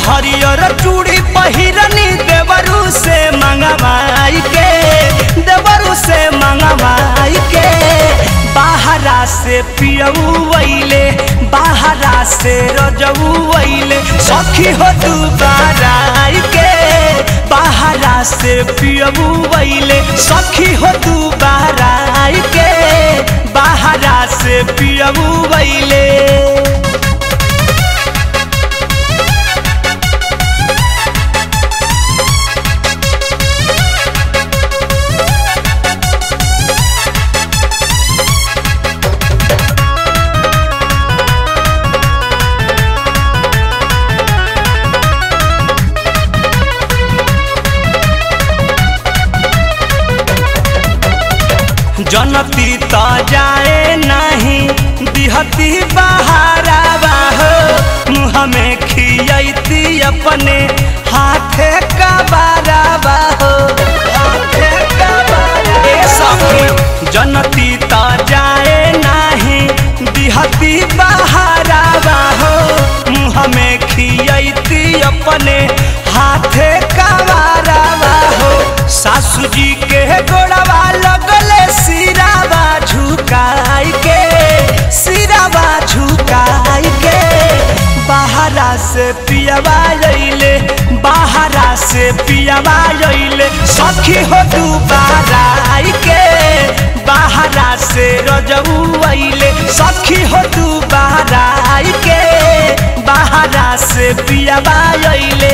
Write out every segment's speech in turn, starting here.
हरियर चूड़ी पहिरनी देवरू से मंगवाई के देवरू से मंगवाई के बाहरा से पियऊ वैले बाहरा से रजऊ वैले सखी हो दुबारा के बाहरा से पियऊ वैले सखी हो दुबारा के बाहरा से पियऊ वैले जनती त जाए नहीं दिहती बहारा बाहो मुँह में खियती अपने हाथे का बारा बाहो हाथे का बारा ए सखी जनती त जाए नहीं दिहती बहारा बाहो मुँह में खियती अपने हाथे का बारा बाहो सासू जी के गोड़वा लगले सिरावा झुकाई के सिरावा झुकाई के बाहरा से पियावा अइले बाहरा से पियावा अइले सखी हो दुबारा आई के बाहरा से रजऊ अइले सखी हो दुबारा आई के बाहरा से पियावा अइले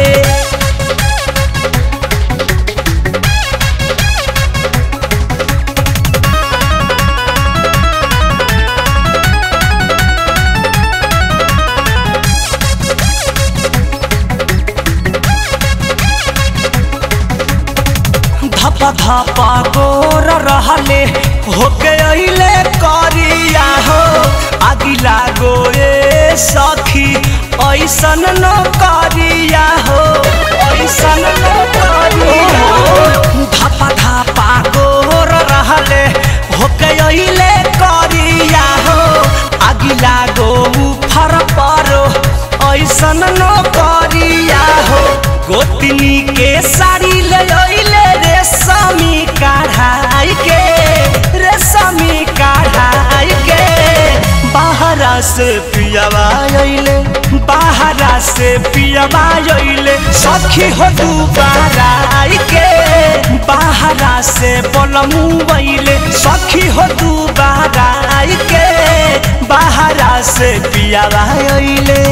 धप धप गोर रहले होके अइले करिया हो अगिला गोए सखी ऐसन न करिया हो ऐसन न करिया हो धप धप गोर रहले होके अइले करिया हो अगिला गो फर परो ऐसन न करिया हो गोतनी के साड़ी ले अइले रेशमी कढ़ाई के रेशमी कढ़ाई के बाहरा से पियावा अइले बाहरा से पियावा अइले सखी हो दुबारा आई के बाहरा से बोलमू अइले सखी हो दुबारा आई के बाहरा से पियावा अइले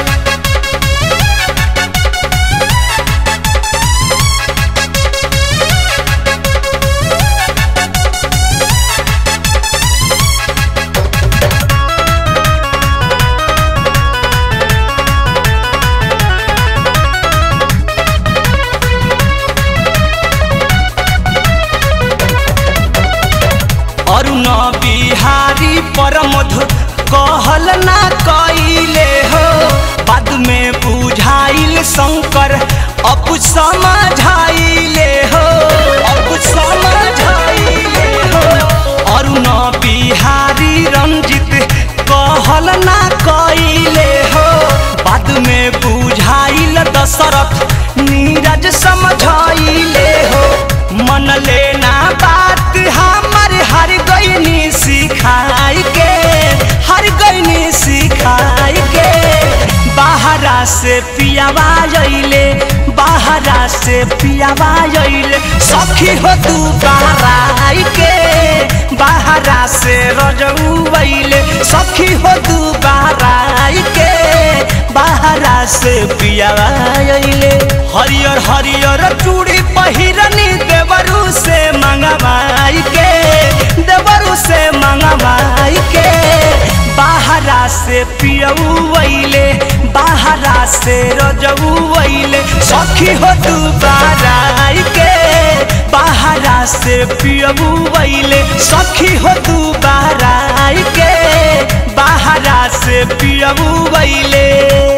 अरुण बिहारी परमधु कहल ना कइले हो बाद में बुझाइल शंकर अब समझाइले हो अब समझाइले हो अरुण बिहारी रंजित कहल ना कइले हो बाद में बुझाइल दशरथ नीरज समझाइले हो मन लेना बात हमर हर गईनी सिखाई के हर गईनी सिखाई के बाहरा से पियावा अइले बाहरा से पियावा अइले सखी हो तू बाराई के बाहरा से रजऊ अइले सखी हो तू बाराई के बाहरा से पियावा अइले हरियर हरियर चूड़ी पहिरनी देवरू से मंगवाई के देवरू से मंगवाई के बाहरा से पियऊ अइले बाहरा से रजऊ अइले सखी हो तू बाराई के बाहरा से पियऊ अइले सखी हो तू बाराई के बाहरा से पियऊ अइले